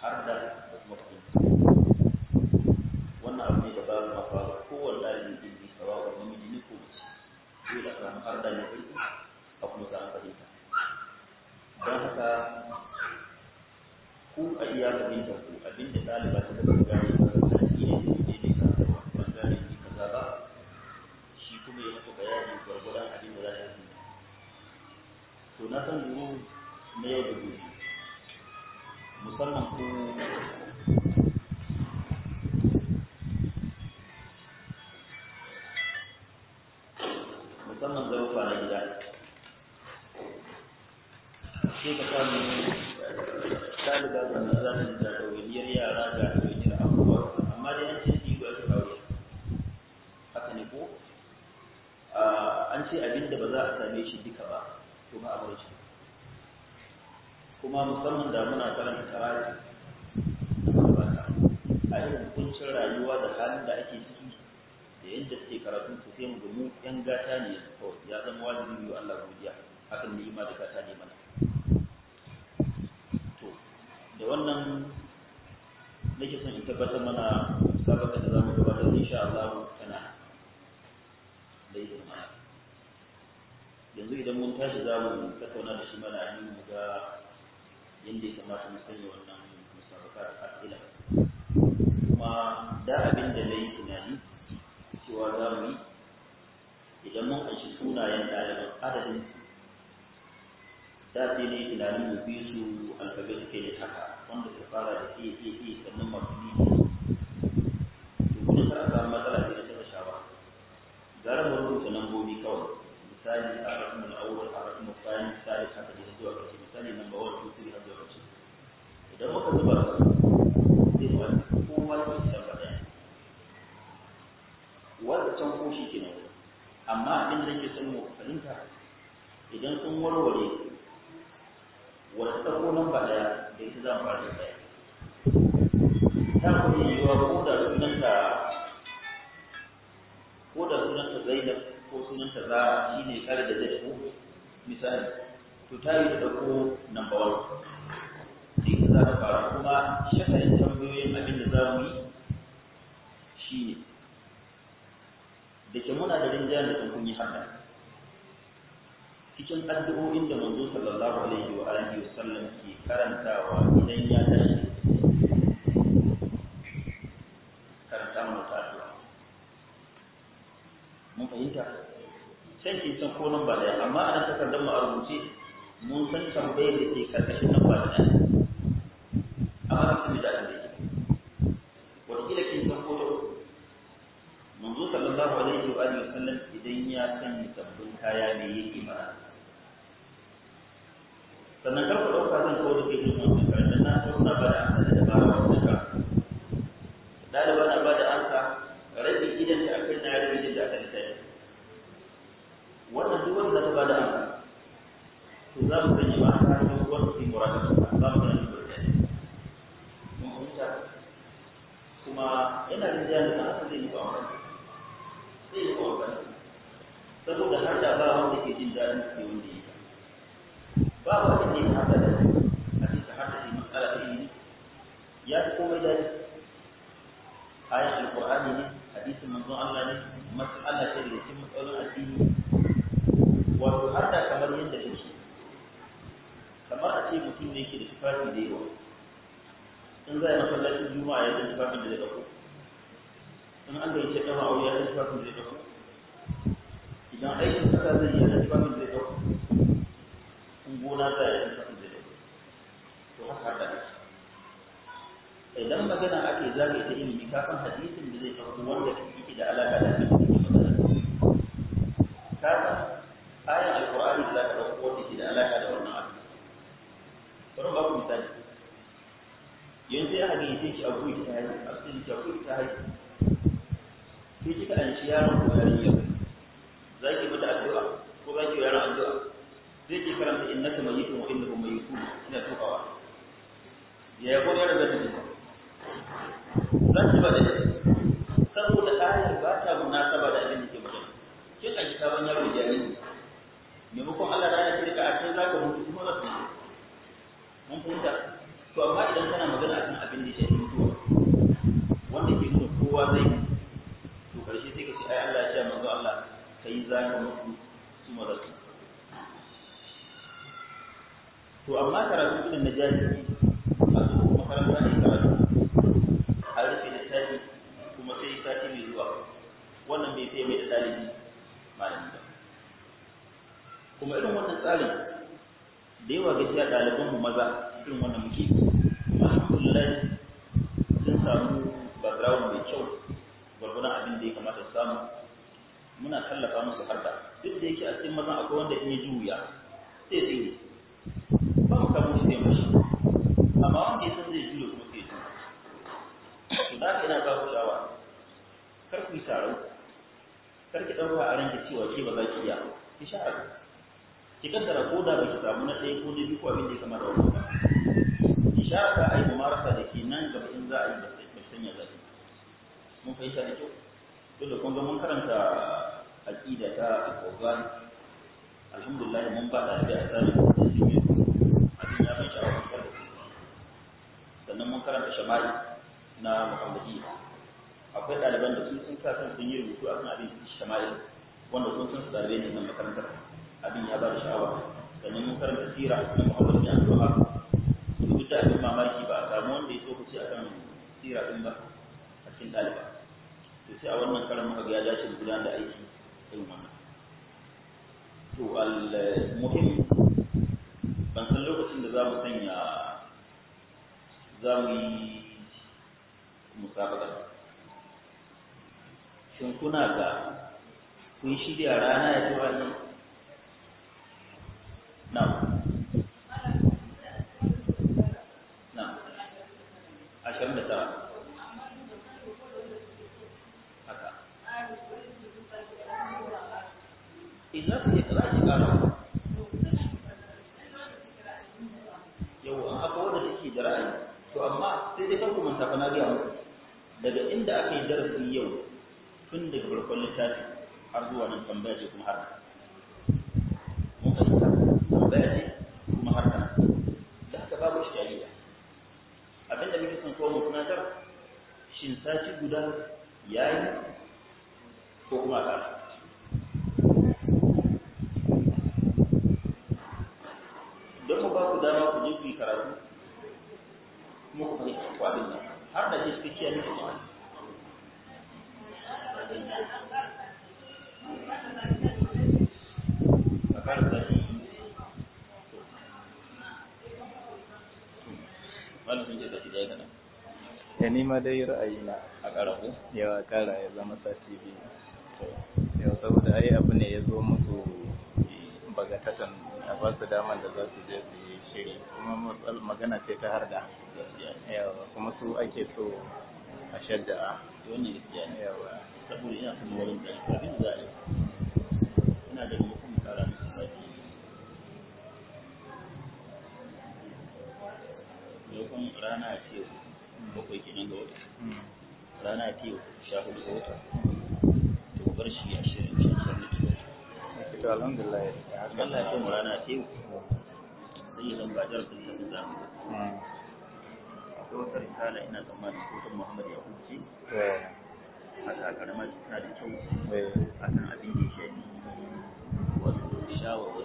wannan abu ne da babu mafaru kowane ɗalibin ilimi dole a samu harda ne ƙarfi a kuma samu fahimta don haka ku a iya fahimtar ku abinda ɗaliba ta da gane ba ta shi ne su je ne ka ban gane ni kaza ba shi kuma ya maka bayani gwargwadon abin da za ta yi to na san duru na yau da gobe musamman ku musamman zarufa na gida sai ka samu ɗaliba ga na za ta da ɗawainiyar yara ga ɗawainiyar abubuwa amma dai an ce ɗigo ake kawo haka ne ko an ce abin da ba za a same shi duka ba to ba a bar shi kuma musamman da muna karanta karatu a irin kuncin rayuwa da halin da ake ciki da yadda suke karatun su sai mu ga mu yan gata ne kawai ya zama wajibi yi Allah godiya hakan ne ima da gata ne mana to da wannan nake son in tabbatar mana sabaka da zamu gabatar insha Allah tana da izinin Allah yanzu idan mun tashi za mu tattauna da shi mana yi mu ga yadda ya kamata mu sanya wannan musabaka da asila kuma da abin da na yi tunani cewa za mu yi idan mun anshi sunayen ɗaliban adadin da sai ne tunanin mu bi su alfabet ke da haka wanda ta fara da ke ke ke sannan masu bi to gudun kar a samu matsala sai da ta shawara gara mu rubuta lambobi kawai misali a rakin al'awar a rakin mafani misali haka da zuwa ƙarshe misali namba wani two three har zuwa ƙarshe idan muka zuba su zai wani kowa ya ci lamba ɗaya wanda can ko shi kenan amma abin da ke son mu fahimta idan sun warware wata ta ko lamba ɗaya da ita za mu fara da ɗaya ta kuma yiwuwa ko da sunanta ko da sunanta zainab ko sunanta zara shi ne kare da zai ko misali to ta yi da ɗauko number one sai ka za ta fara kuma shakalin tambayoyin abin da za mu yi shi ne da ke muna da rinjaya da kun yi haka cikin addu'o'in da manzo sallallahu alaihi wa alihi wa sallam ke karantawa idan ya tashi karanta mana ta addu'a mun fahimta can kin san ko nan ba daya amma a nan takardar mu a rubuce mun san tambayar da ke karkashin nan ba daya amma na kuma da da yake wataƙila kin san ko ta uku manzo sallallahu alaihi wa alihi wasallam idan ya sanya sabbin kaya ne yake mara sannan kar ku ɗauka zan kawo da kai jin wannan karatun na so na ba da amsa da dabara wannan ka ɗaliba na ba da amsa rabi idan da akan na rabi idan da akan littafi wannan duk wanda ta bada amsa to za mu sanya ba ta hanyar wanda su yi murata za mu gani da littafi mun fahimta kuma yana da jiya da haka zai yi ba amfani zai yi ba amfani saboda har da ba wanda ke jin daɗin su wanda yi ba wanda ne haka da a cikin haka shi matsala ta ilimi ya fi komai daɗi ayan alƙur'ani ne hadisin manzon Allah ne mas'ala ce daga cikin matsalolin addini wato har da kamar yadda take kamar a ce mutum ne yake da tufafi da yawa in za a yi masallacin juma'a ya da tufafin da zai ɗauko in an gaice ɗaura aure ya da tufafin da zai ɗauko idan aikin kasa zai yi da tufafin da zai ɗauko in gona za a yi da tufafin da zai ɗauko to haka har da ake idan magana ake zagaye ta ilimi kafin hadisin da zai ɗauko wanda yake da alaƙa da abin da ke magana kafin ayan alkur'ani da zaka dauko wanda ke da alaka da wannan abu bari ba ku misali yanzu ya hage sai ki abu ki ta haihu asali ki abu ki ta haihu sai kika an shi yaron ko yarinya za ki mata addu'a ko za ki yi yaron addu'a sai ki karanta innaka mayyitun wa innahum mayyitun ina tukawa ya ko yaron da take za ki ba da saboda ayar ba ta munasaba da abin da ke magana kin aji sabon yaro jariri maimakon Allah da ya shirka a cikin zaka mutu kuma za su yi mun fahimta to amma idan kana magana akan abin da ya shafi mutuwa wanda ke nuna kowa zai mutu to karshe sai ka ce ai Allah ya ce manzo Allah kai za ka mutu su ma za su to amma karatu irin na jahili a zo makaranta ne karatu har rufe da tafi kuma sai sati mai zuwa wannan bai sai mai da ɗalibi malami ba kuma irin wannan tsarin da yawa gaskiya ɗaliban mu maza irin wannan muke alhamdulillah sun samu background mai kyau gwargwadon abin da ya kamata su samu muna tallafa musu harda duk da yake a cikin mazan akwai wanda in ya ji wuya sai tsiri ba mu kamo shi sai mashi amma wanda ya san zai juya kuma sai juya to da haka ina ba ku shawara kar ku yi tarau kar ki ɗauka a ranki cewa ke ba za ki iya ki sha abu ki kaddara ko da ba ki samu na ɗaya ko na biyu ko abin da ya kamata wani ba ki sha ka ai mumarasa da ke nan gaba in za a yi ba sai sanya zafi mun fahimta da kyau dole kun ga mun karanta aqida ta al-Qur'an alhamdulillah mun ba da da asali da shi ne abin ya ban sha'awa da sannan mun karanta shama'i na Muhammadi akwai ɗaliban da sun sun sa kan sun yi rubutu akan abin shama'i wanda sun san su ɗalibai ne nan makarantar abin ya ba da sha'awa sannan mun karanta sira na Muhammad bin Abdullah duk da abin mamaki ba a samu wanda ya so ku ce akan sira din ba a cikin ɗaliba to sai a wannan karan muka ga ya dace mu gudanar da aiki irin wannan to al muhim ban san lokacin da za mu sanya za mu yi musabaka shin kuna ga kun shirya rana ya ci wani na na ashirin da tara idan su yi za ki kara yau an akwai wadda take da ra'ayi to amma sai dai kan kuma tafa na gaya muku daga inda aka yi darasi yau tun daga farkon littafi har zuwa nan tambaya ce kuma har mun fahimta tambaya ce kuma har nan da haka babu shari'a abinda muke son kowa mu tunatar shin sati guda yayi ko kuma ƙara don mu ba ku dama ku je ku yi karatu kuma ku fahimci ku abin nan har da shi suke ne ku a kara tashi wani sun ce tashi da ya gana ya nima dai ra'ayina a kara ku yawa kara ya zama sati biyu yau saboda ai abu ne ya zo musu bagatatan a ba su daman da za su je su yi shiri kuma magana ce ta harda yawa kuma su ake so a shadda'a wannan gaskiya ne yawa saboda ina son wurin da abin da za a yi ina da mutum kara musu sati maimakon rana ce bakwai kenan ga wata rana ce sha hudu ga wata to bar shi a shirin shi a shirin da to alhamdulillah ya haka Allah ya kai mu rana ce sai ya zamba jar da sabbin zamu akwai wata risala ina tsammanin ko ta Muhammad ya huce haka karamar tana da kyau akan abin da ya shafi wato shawarwari